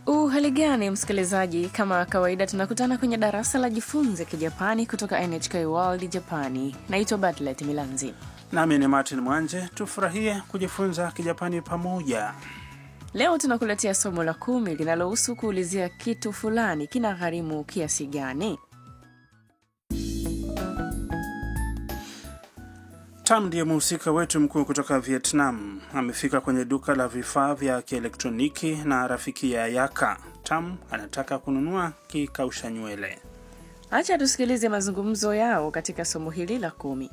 Uhali gani msikilizaji, kama kawaida tunakutana kwenye darasa la jifunze kijapani kutoka NHK World Japani. Naitwa Bartlet Milanzi. Nami ni Martin Mwanje. Tufurahie kujifunza Kijapani pamoja. Leo tunakuletea somo la kumi linalohusu kuulizia kitu fulani kina gharimu kiasi gani. Tam ndiye mhusika wetu mkuu kutoka Vietnam. Amefika kwenye duka la vifaa vya kielektroniki na rafiki ya Yaka. Tam anataka kununua kikausha nywele. Acha tusikilize mazungumzo yao katika somo hili la kumi.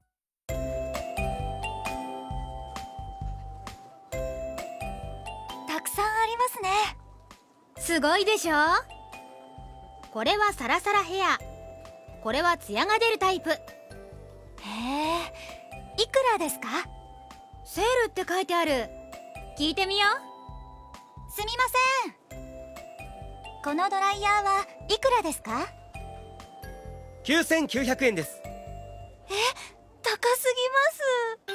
たくさんありますねすごいでしょこれはサラサラヘアこれはツヤが出るタイプへえいくらですかセールって書いてある聞いてみようすみませんこのドライヤーはいくらですか 9900円です高すぎます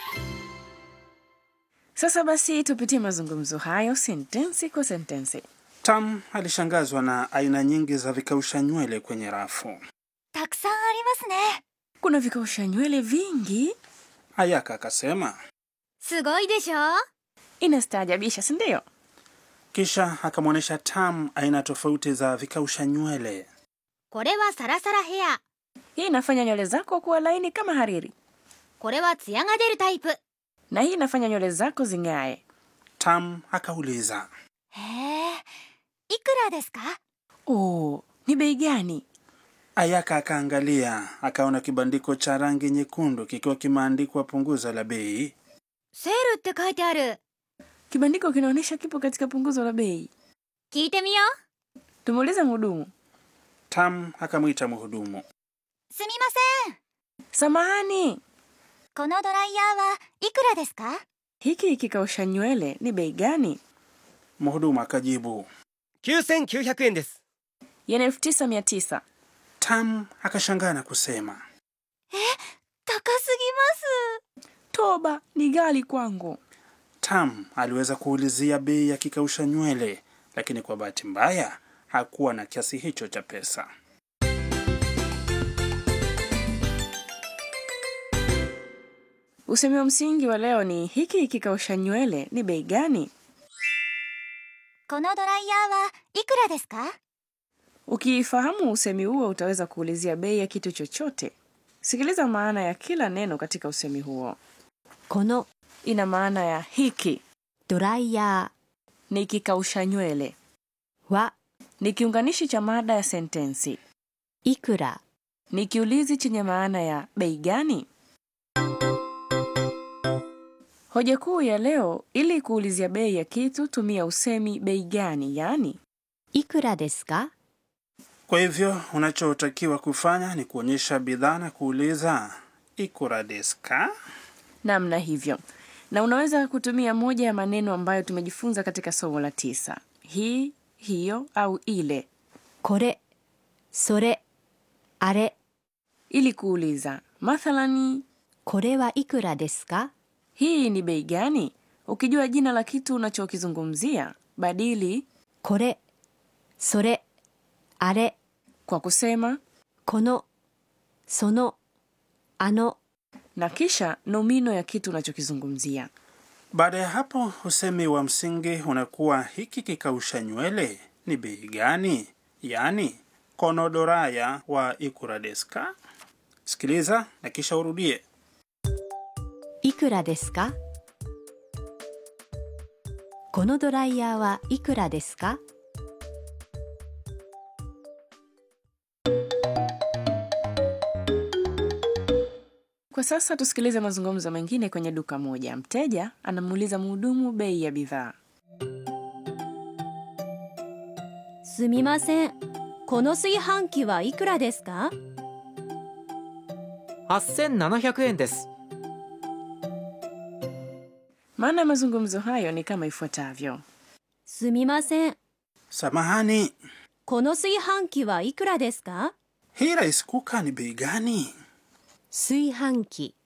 Sasa basi tupitie mazungumzo hayo sentensi kwa sentensi. Tam alishangazwa na aina nyingi za vikausha nywele kwenye rafu. たくさんありますね Kuna vikausha nywele vingi, Ayaka akasema, すごいでしょ inastaajabisha, si ndio? kisha akamwonyesha Tam aina tofauti za vikausha nywele. これはサラサラヘア Hii inafanya nywele zako kuwa laini kama hariri, これはツヤが出るタイプへ na hii inafanya nywele zako zing'ae. Tam akauliza, えいくらですか Oh, ni bei gani? Ayaka akaangalia akaona kibandiko cha rangi nyekundu kikiwa kimeandikwa punguzo la bei. セールって書いてある Kibandiko kinaonyesha kipo katika punguzo la bei. 聞いてみよう Tumuulize mhudumu. Tam akamwita mhudumu. すみません Samahani, このドライヤーはいくらですか hiki kikausha nywele ni bei gani? Mhudumu akajibu. 9900円です Yen elfu tisa mia tisa. Tam akashangaa na kusema, 高すぎます Toba, ni ghali kwangu. Tam aliweza kuulizia bei ya kikausha nywele, lakini kwa bahati mbaya hakuwa na kiasi hicho cha pesa. Usemi wa msingi wa leo ni hiki kikausha nywele ni bei gani? このドライヤーはいくらですか Ukifahamu usemi huo utaweza kuulizia bei ya kitu chochote. Sikiliza maana ya kila neno katika usemi huo. この Ina maana ya hiki ドライヤ ni kikausha nywele, ーは ni kiunganishi cha mada ya sentensi, いくら ni kiulizi chenye maana ya bei gani. Hoja kuu ya leo, ili kuulizia bei ya kitu tumia usemi bei gani, yaani いくらですか Kwa hivyo unachotakiwa kufanya ni kuonyesha bidhaa na kuuliza ikura desu ka? namna hivyo, na unaweza kutumia moja ya maneno ambayo tumejifunza katika somo la tisa: hii, hiyo au ile, これそれあれ ili kuuliza. Mathalani, これはいくらですか hii ni bei gani? Ukijua jina la kitu unachokizungumzia, badili これそれあれ kwa kusema このそのあの na kisha nomino ya kitu unachokizungumzia. Baada ya hapo usemi wa msingi unakuwa hiki kikausha nywele ni bei gani, yaani konodoraya wa ikura desu ka? Sikiliza na kisha urudie. いくらですかこのドライヤーはいくらですか Kwa sasa tusikilize mazungumzo mengine kwenye duka moja. Mteja anamuuliza mhudumu bei ya bidhaa. すみませんこの炊飯器はいくらですか 8700円です Maana ya mazungumzo hayo ni kama ifuatavyo: すみません Samahani, この炊飯器はいくらですか hii rice cooker ni bei gani? 炊飯器